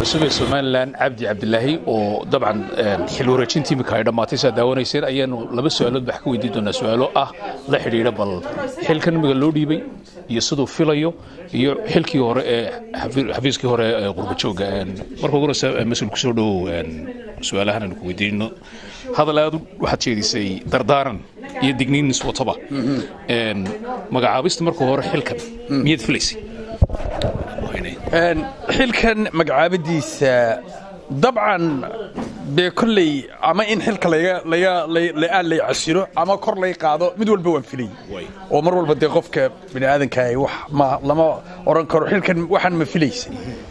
cusub ee somalilan cabdi cabdilaahi oo dabcan xil wareejintii imika ay dhammaatay saa daawanayseen ayaanu laba su-aalood wax ka weydiin doonaa su-aalo ah la xidhiidha bal xilkan imiga loo dhiibay iyo siduu filayo iyo xilkii hore ee xafiiskii hore ee qurbajooga marka ugu horeysa mas-uul kusoo dhowow su-aalahan aynu ku weydiino hadal aad waxaad jeedisay dardaaran iyo digniin iswataba magacaabista marka hore xilkan miyaad filaysay xilkan magacaabadiisa dabcan dee kolley ama in xilka aan lay casilo ama kor lay qaado mid walba waan filay oo mar walba dee qofka bini aadankaah wax lama odhan karo xilkan waxaan ma filaysay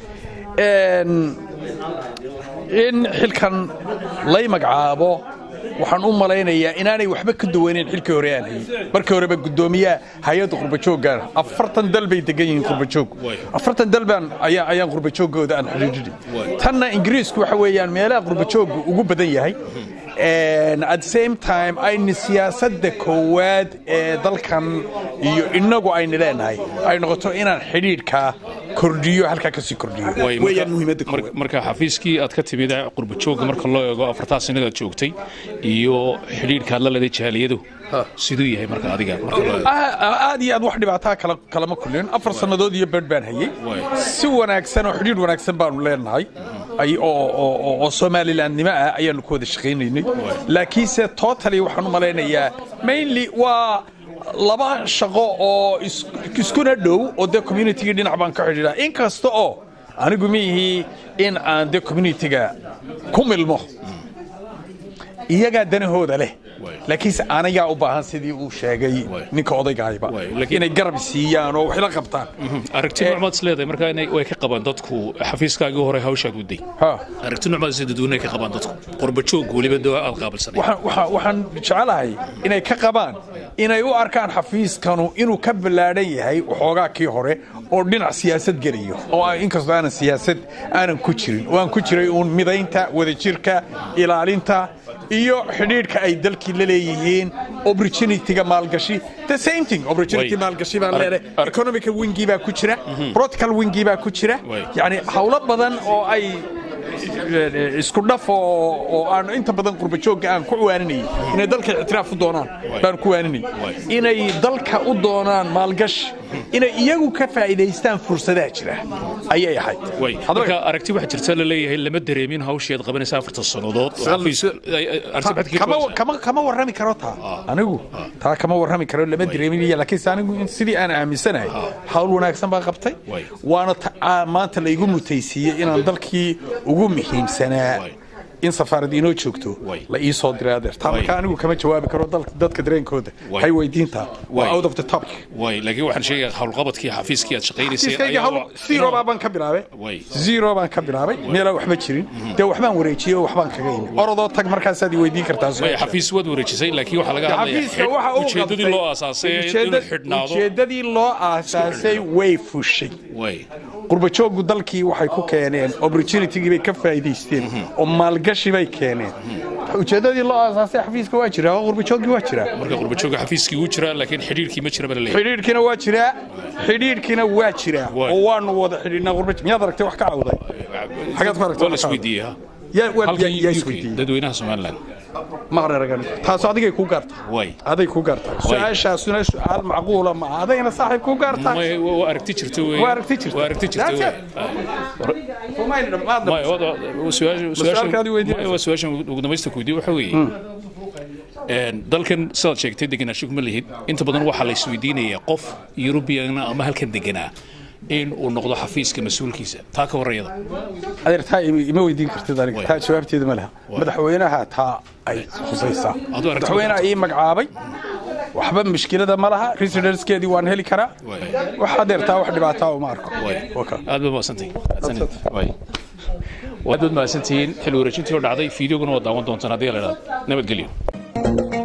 in xilkan lay magacaabo waxaan u malaynayaa inaanay waxba ka duwanayn xilkii hore aan hayay markii horeba guddoomiyaha hay-adda qurbajooggaana afartan dal bay degan yihiin qurbajoog afartan dal baan ayaan qurbajooggooda aan xidhiidhinay tanna ingiriisku waxa weeyaan meelaha qurbajooggu ugu badan yahay at the same time ayna siyaasadda koowaad ee dalkan iyo innagu ayna leenahay ay noqoto inaan xidhiidhkaa kordhiyo halkaa kasii kordhiyo weeyaan muhiimadda koowaad marka xafiiskii aad ka timid qurbajooga marka loo eego afartaa sanadaad joogtay iyo xidhiidhkaad la leeday jaaliyadu siduu yahay marka adiga aad iyo aad wax dhibaataa kalama kulin afar sannadood iyo bedh baan hayey si wanaagsan oo xidhiidh wanaagsan baanu leenahay oo somalilandnimo ah ayaanu ku wada shaqaynaynay laakiinse totally waxaan u malaynayaa mainly waa laba shaqo oo iskuna dhow oo dee communitygii dhinac baan ka xidhiidha in kasta oo anigu miihii in aan dee communitiga ku milmo iyagaa danahooda leh laakiinse anagaa u baahan sidii uu sheegay ninka odaygahayba inay garab siiyaan oo waxla qabtaan aragti nucmaad isleedahay markaa way ka qabaan dadku xafiiskaagii hore hawshaad waday aragti nucmaad sida dadweyne ka qabaan dadku qorbajoog weliba doo aad qaabilsanay waxaan jecelahay inay ka qabaan inay u arkaan xafiiskanu inuu ka ballaadhan yahay waxoogaa kii hore oo dhinac siyaasad gelayo oo inkastoo aanan siyaasad aanan ku jirin oo aan ku jiray uun midaynta wadajirka ilaalinta iyo xidhiidhka ay dalkii la leeyihiin opportunityga maalgashi the same thing opportunity maalgashi baan leedahay economic wingi baa ku jira political wingi baa ku jira yacni hawlo badan oo ay isku dhaf oo aan inta badan qurbajoogga aan ku waaninayay inay dalka ictiraaf u doonaan baan ku waaninayay inay dalka u doonaan maalgashi inay iyagu ka faa'iidaystaan fursadaha jira ayay ahayd marka aragti waxaa jirta la leeyahay lama dareemin hawsheed qabanaysa afartan sannadood kama warrami karo taa anigu taa kama warrami karo lama dareeminaya laakiinse anigu sidii aan aaminsanahay hawl wanaagsan baan qabtay waana maanta laygu mutaysiiyey inaan dalkii ugu muhiimsanaa in safaarad inoo joogto la ii soo diray adeer taa marka anigu kama jawaabi karo dadka dareenkooda hay weydiintaa waa out of the topic way laakiin waxaan sheegaya howlqabadkii xafiiskii aad shaqaynaysay zero baan ka bilaabay zero baan ka bilaabay meelaa waxba jirin dee waxbaan wareejiyey oo waxbaan kaga imi orodoo tag markaasaad i weydiin kartaa xafiis waad wareejisay laakiin waxaa laga hadlaya ujeedadii loo aasaasay inuu xidhnaado ujeedadii loo aasaasay way fushay qurbajooggu dalkii waxay ku keeneen opportunitygii bay ka faa'iidaysteen oo maalgashi bay keeneen ujeedadii loo aasaasay xafiiska waa jiraa oo qurbajooggii waa jiraa marka qurbajooga xafiiskii wuu jiraa laakiin xidhiidhkii ma jira bala leeyahay xidhiidhkiina waa jiraa xidhiidhkiina waa jiraa oo waanu wada xidhiidhnaa qurbaj miyaad aragtay wax ka cawday xagaad ku aragtay waa la isweydiiyey yaa isweydiiyey dadweynaha somaliland maqraragan taas adigay ku gaartaa way aday ku gaartaa su-aashaasuna su-aal macquula ma adayna saaxiib ku gaartaa waa aragti jirta wey waa aragti jirta waa aragti jirta wey waa su-aashan ugu dambaysta ku weydiye waxa weeye dalkan sidaad sheegtay degenaansho kuma lihid inta badan waxaa la isweydiinayaa qof yurubiyan ama halkan deganaa in uu noqdo xafiiska mas-uulkiisa taa ka warayada adeer taa ima weydiin kartid aniga taa jawaabteeda ma laha madaxweynaha taa ay khusaysaa madaxweynaha ii magacaabay waxba mushkilada ma laha residenckeedii waan heli karaa wax adeer taa wax dhibaataa uma arko aad baad mahadsantahay aad baad mahadsantihiin xil wareejintii oo dhacday fiideoguna waa daawan doontaan haddii la idhahdo nabadgelyo